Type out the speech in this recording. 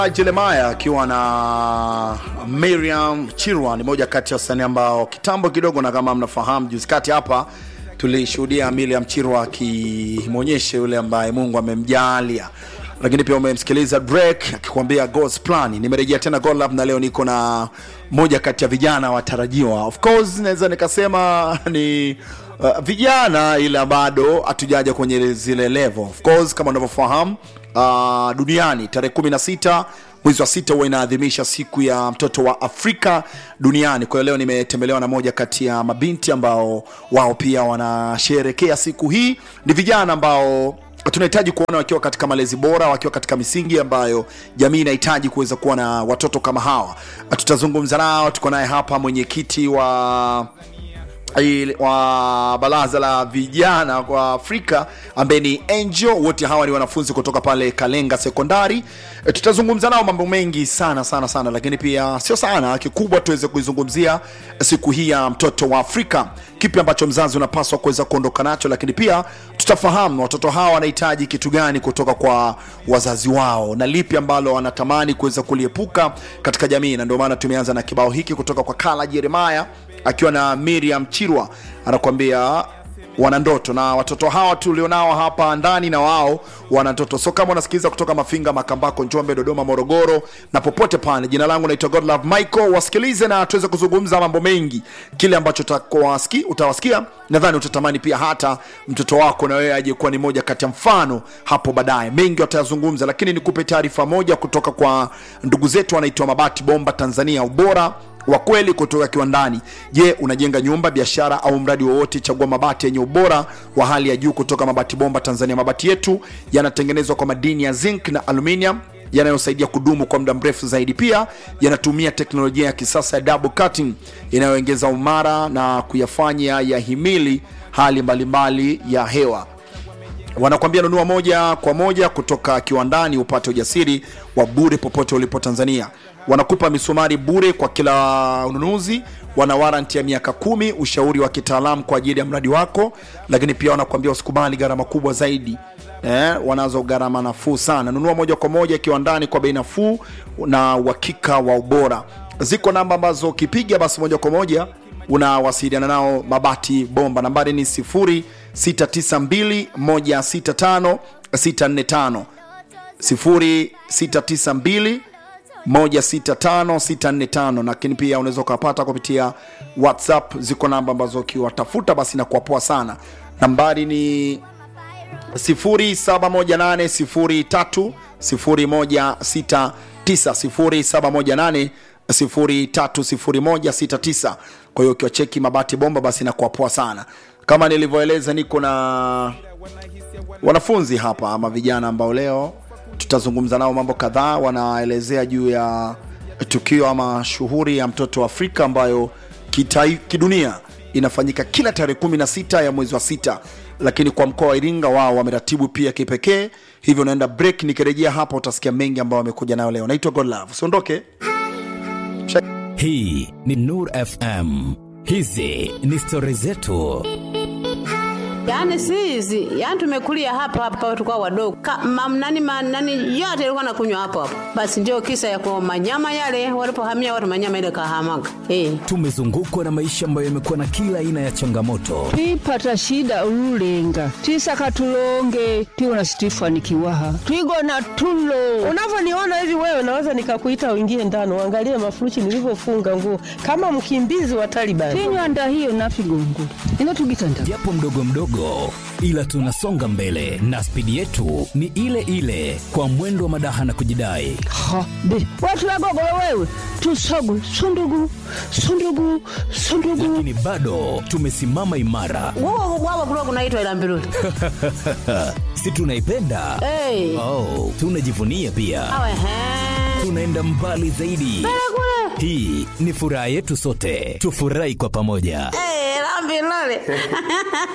Jeremiah akiwa na Miriam Chirwa ni moja kati ya wasanii ambao kitambo kidogo, na kama mnafahamu, juzi kati hapa tulishuhudia Miriam Chirwa akimwonyesha yule ambaye Mungu amemjalia, lakini pia umemsikiliza Drake akikwambia God's plan. Nimerejea tena God Love na leo niko na moja kati ya vijana watarajiwa, of course naweza nikasema ni uh, vijana, ila bado hatujaja kwenye zile level. Of course kama unavyofahamu uh, duniani tarehe 16 mwezi wa sita huwa inaadhimisha siku ya mtoto wa Afrika duniani. Kwa hiyo leo nimetembelewa na moja kati ya mabinti ambao wao pia wanasherekea siku hii. Ni vijana ambao tunahitaji kuona wakiwa katika malezi bora, wakiwa katika misingi ambayo jamii inahitaji kuweza kuwa na watoto kama hawa. Tutazungumza nao, tuko naye hapa mwenyekiti wa il- wa baraza la vijana kwa Afrika ambaye ni Angel. Wote hawa ni wanafunzi kutoka pale Kalenga Sekondari. E, tutazungumza nao mambo mengi sana sana sana, lakini pia sio sana, kikubwa tuweze kuizungumzia siku hii ya mtoto wa Afrika, kipi ambacho mzazi unapaswa kuweza kuondoka nacho, lakini pia tutafahamu watoto hawa wanahitaji kitu gani kutoka kwa wazazi wao na lipi ambalo wanatamani kuweza kuliepuka katika jamii, na ndio maana tumeanza na kibao hiki kutoka kwa Kala Jeremiah akiwa na Miriam Chirwa anakuambia wana ndoto na watoto hawa tulionao hapa ndani na wao wana ndoto. So kama unasikiliza kutoka Mafinga, Makambako, Njombe, Dodoma, Morogoro na popote pale, jina langu naitwa Godlove Michael. Wasikilize na tuweze kuzungumza mambo mengi, kile ambacho utakwasi- utawasikia, nadhani utatamani pia hata mtoto wako na wewe aje kuwa ni moja kati ya mfano hapo baadaye. Mengi watayazungumza, lakini nikupe taarifa moja kutoka kwa ndugu zetu wanaitwa Mabati Bomba Tanzania, ubora wa kweli kutoka kiwandani. Je, unajenga nyumba, biashara au mradi wowote? Chagua mabati yenye ubora wa hali ya juu kutoka Mabati Bomba Tanzania. Mabati yetu yanatengenezwa kwa madini ya zinc na aluminium yanayosaidia kudumu kwa muda mrefu zaidi. Pia yanatumia teknolojia ya kisasa ya double cutting inayoongeza umara na kuyafanya yahimili hali mbalimbali ya hewa wanakwambia nunua moja kwa moja kutoka kiwandani upate ujasiri wa bure popote ulipo Tanzania. Wanakupa misumari bure kwa kila ununuzi, wana waranti ya miaka kumi, ushauri wa kitaalamu kwa ajili ya mradi wako, lakini pia wanakwambia usikubali gharama kubwa zaidi. Eh, wanazo gharama nafuu sana. Nunua moja kwa moja kiwandani kwa bei nafuu na uhakika wa ubora. Ziko namba ambazo ukipiga basi moja kwa moja unawasiliana nao Mabati Bomba. Nambari ni 0692165645 0692165645, lakini pia unaweza ukawapata kupitia WhatsApp. Ziko namba ambazo ukiwatafuta basi na kuwapoa sana. Nambari ni 0718030169 0718030169. Kwa hiyo ukiwacheki Mabati Bomba basi inakuwa poa sana. Kama nilivyoeleza, niko na wanafunzi hapa ama vijana ambao leo tutazungumza nao mambo kadhaa. Wanaelezea juu ya tukio ama shughuli ya mtoto wa Afrika ambayo kitai, kidunia inafanyika kila tarehe 16 ya mwezi wa sita, lakini kwa mkoa wa Iringa wao wameratibu pia kipekee. Hivyo unaenda break, nikirejea hapa utasikia mengi ambayo wamekuja nayo leo. Naitwa Godlove, usiondoke. Hii ni Nur FM. Hizi ni stori zetu. Yaani si hizi, yaani tumekulia hapa hapa tukao wadogo. Ka, mam, nani, ma, nani yote ilikuwa nakunywa hapo hapo. Basi ndio kisa ya kwa manyama yale walipohamia watu manyama ile kahamaga. Eh. Tumezungukwa na maisha ambayo yamekuwa na kila aina ya changamoto, twipata shida ululenga twisaka tulonge tiwona situifanikiwaha twigona tulo Unavyoniona hivi wewe, naweza nikakuita uingie ndani uangalie mafurushi nilivyofunga nguo kama mkimbizi wa Taliban. tinywanda hiyo nafigongula ino tugitanda japo mdogo mdogo, ila tunasonga mbele na spidi yetu ni ile ile, kwa mwendo wa madaha na kujidai. ha be watulagogolo wewe tusogu sundugu sundugu sundugu Lakini bado tumesimama imara, Wao wao kulikuwa kunaitwa ila mbiruli. si tunaipenda? Eh. Oh, tunajivunia pia, Awe he. tunaenda mbali zaidi. Hii ni furaha yetu sote, tufurahi kwa pamoja. Eh, la mbiruli.